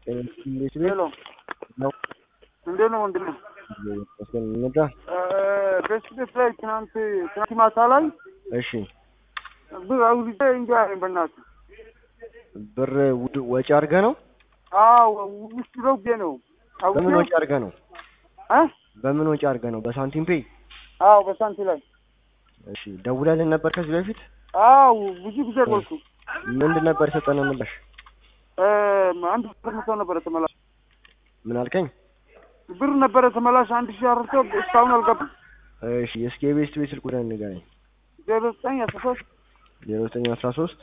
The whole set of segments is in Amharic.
እንዴት ሄሎ ነው? እንዴት ነው ወንድሜ? እንዳ በስደት ላይ ትናንት ትናንት ማታ ላይ እሺ፣ ብር አውጥቼ እንጂ አለኝ በእናትህ። ብር ውድ- ወጪ አድርገህ ነው? አዎ ውስጥ ገብቼ ነው በምን አውጥቼ ወጪ አድርገህ ነው? እ በምን ወጪ አድርገህ ነው? በሳንቲም ፔይ? አዎ በሳንቲ ላይ እሺ፣ ደውለልን ነበር ከዚህ በፊት? አዎ ብዙ ጊዜ ቆልኩ። ምንድን ነበር የሰጠነው ምላሽ? አንድ ብር መቶ ነበረ ተመላሽ ምን አልከኝ? ብር ነበረ ተመላሽ አንድ ሺህ አርቶ እስካሁን አልገባም። እሺ፣ እስኪ የቤስት ቤት ስልክ ቁጥር ንገረኝ። ዜሮ ዘጠኝ አስራ ሶስት ዜሮ ዘጠኝ አስራ ሶስት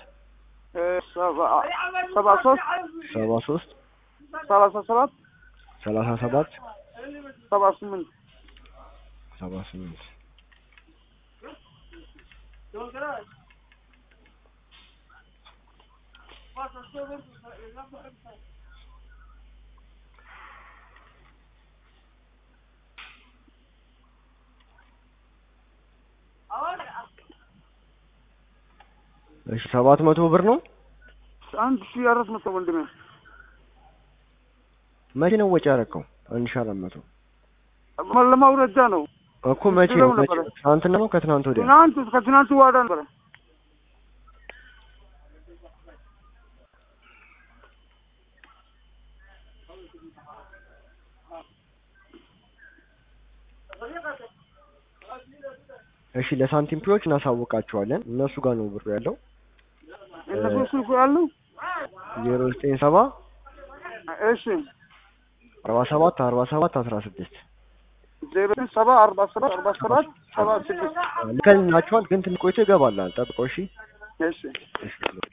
ሰባ ሶስት ሰባ ሶስት ሰላሳ ሰባት ሰላሳ ሰባት ሰባ ስምንት ሰባ ስምንት እሺ ሰባት መቶ ብር ነው። አንድ ሺህ አራት መቶ ወንድሜ መቼ ነው ወጪ ያደረገው? አንድ ሺህ አራት መቶ ለማውረጃ ነው። እኮ መቼ ነው? ድሮው መቼ ነበረ። ነው? ትናንትና ነው ከትናንት ወዲያ? ትናንት ከትናንት ዋዳ ነበረ። እሺ ለሳንቲም ፒዎች እናሳውቃቸዋለን። እነሱ ጋር ነው ብሩ ያለው። እነሱ ስልኩ ያለው ዜሮ ዘጠኝ ሰባ እሺ አርባ ሰባት አርባ ሰባት አስራ ስድስት ዜሮ ዘጠኝ ሰባ አርባ ሰባት አርባ ሰባት ሰባ ስድስት ልከልናቸዋል፣ ግን ትንሽ ቆይቶ ይገባላል። ጠብቀው እሺ። እሺ እሺ